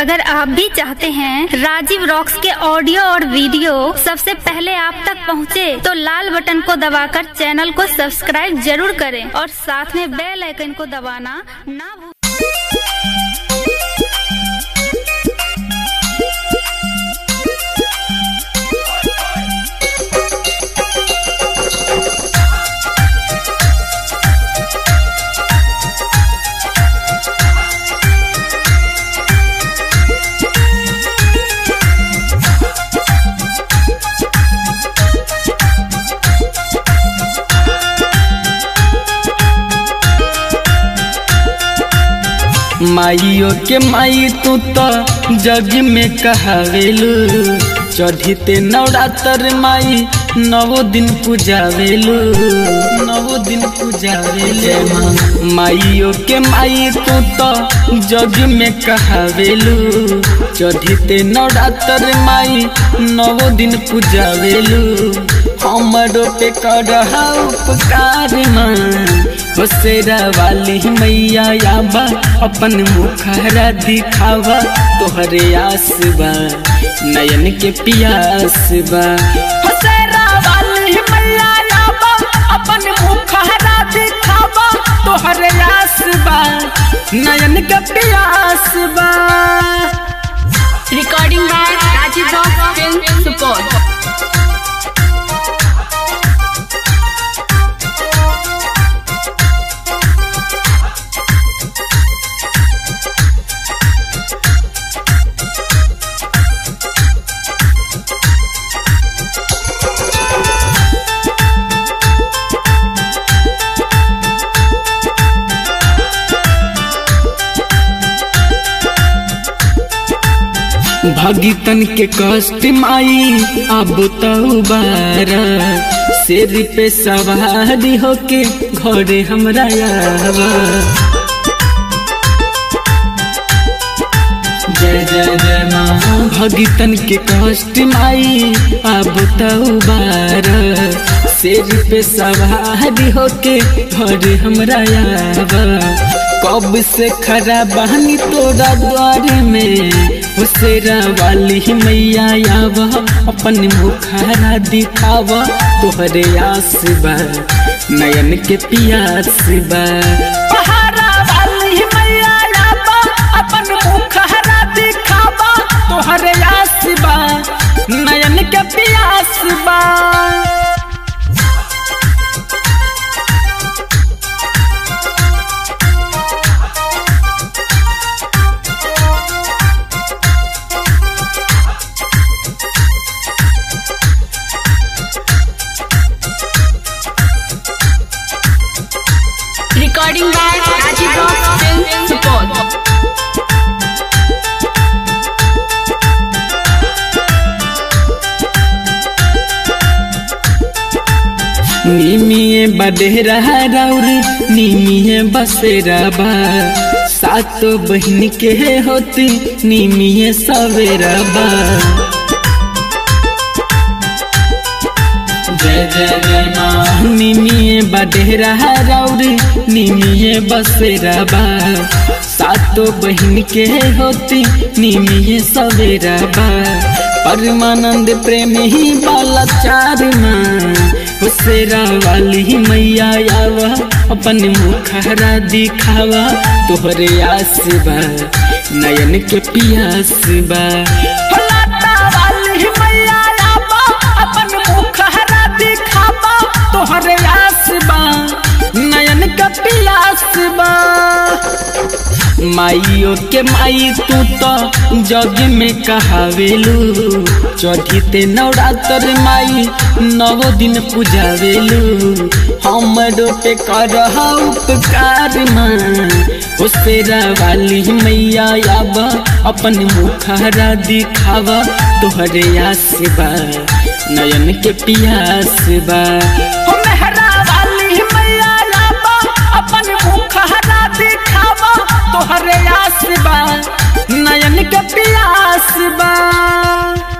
अगर आप भी चाहते हैं राजीव रॉक्स के ऑडियो और वीडियो सबसे पहले आप तक पहुंचे, तो लाल बटन को दबाकर चैनल को सब्सक्राइब जरूर करें और साथ में बेल आइकन को दबाना ना भूलें माइयो के माई तू तो जग में कहावेलू चढ़ीते नवरात्र माई नवो दिन पूजावेलू नवो दिन पूजावेले माइयो के माई तू तो जग में कहावेलू चढ़ीते नवरात्र माई नवो दिन पूजावेलू हमरो पे कर उपकार माँ बसेरा वाली मैया याबा अपन मुखरा दिखावा तोहरे आस बा नयन के पियास बा बसेरा वाली मैया याबा अपन मुखरा दिखावा तोहरे आस बा नयन के पियास बा Recording by Rajiv Rock Film Support. भगितन के कष्ट माई अब तो बारा शेर पे सवारी होके घरे हमरा आवा जय जय जय माँ भगितन के कष्ट माई अब तो बारा शेर पे सवारी होके घरे हमरा आवा कब से खरा बहनी तोरा द्वार में हुसेरा वाली मैया आवा अपन मुखारा दिखावा तोहरे आस बा नयन के पियास बा पहाड़ा वाली मैया आवा अपन मुखारा दिखावा तोहरे आस बा नयन के पियास बा Recording by Rajiv Rock Film Support. निमिये बडेरा राउर निमिये बसेरा बा सातो बहन के होती निमिये सवेरा बा जय जय जय माँ निमिये बडेरा राउर निमिये बसेरा बा सातो बहन के होती निमिये सवेरा बा परमानंद प्रेम ही बाला चार माँ हुसेरा वाली मैया आवा अपन मुखरा दिखावा तोहरे आस बा नयन के पियास बा फलाटा वाली मैया आवा अपन मुखरा दिखावा तोहरे आस बा नयन के पियास बा माइयो के माई तू तो जग में कहावेलू चढ़ीते नवरात्र माई नवो दिन पूजावेलू हमरो पे कर उपकार माँ उसेरा वाली मैया आबा अपन मुखरा दिखावा तोहरे आस बा नयन के पियास बा हो मेहरा वाली मैया आबा अपन मुखरा दिखावा तोहरे आस बा नयन के पियास बा